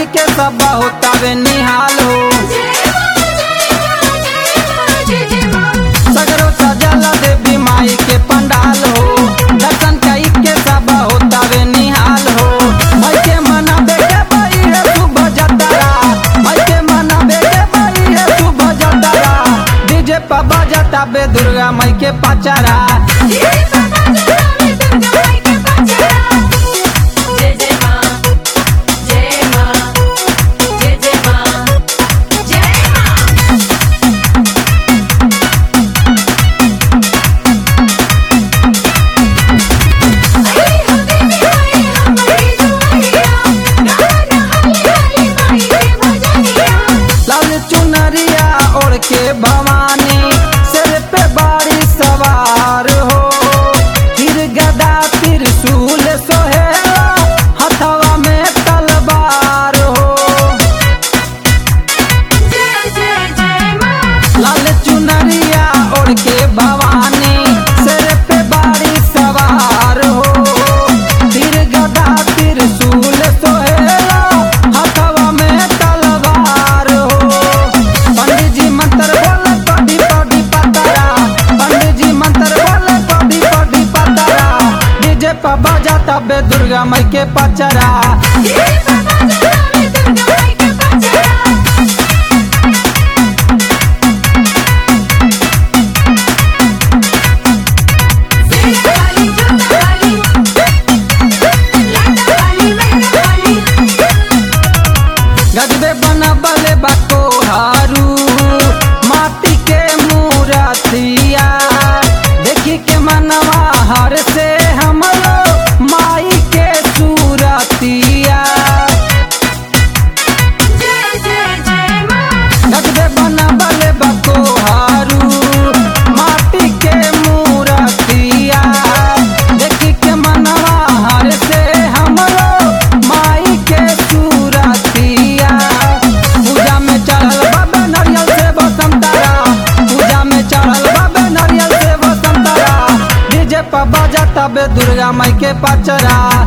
कई के सब होतावे निहाल हो सगरो सजल देवी माई के पंडाल हो दर्शन कई के सब होतावे निहाल हो मई के मना बेटे बई है सुबह जतरा मई के मना बेटे बई है सुबह जतरा डीजे पर बजता बे दुर्गा मई के पचरा जय जय माँ जय माँ जय जय माँ जय माँ लाल चुनरिया ओढ़ के भवानी सिर पे बारी सवार हो फिर गदा त्रिशूल सोहेला हथवा में तलवार हो लाल चुनरिया ओढ़ के भवानी सिर पे बारी सवार हो फिर गदा त्रिशूल सोहेला हथवा में तलवार हो पंडित जी मंत्र बोले पढ़ी पढ़ी पतरा पंडित जी मंत्र बोले पढ़ी पढ़ी पतरा डीजे पर बजा तबे दुर्गा मई के पचरा गजबे बनबले बको हारू माटी के मूरतिया देखी के मनवा हर से हमरो माई के सूरतिया गजबे बनबले बको हारू माटी के मूरतिया देखी के मनवा हर से हमरो माई के सूरतिया पूजा में चढ़ल बाबे नारियल से बसंतरा पूजा में चढ़ल बाबे नारियल से बसंतरा डीजे पर बजा तबे दुर्गा माई के पचरा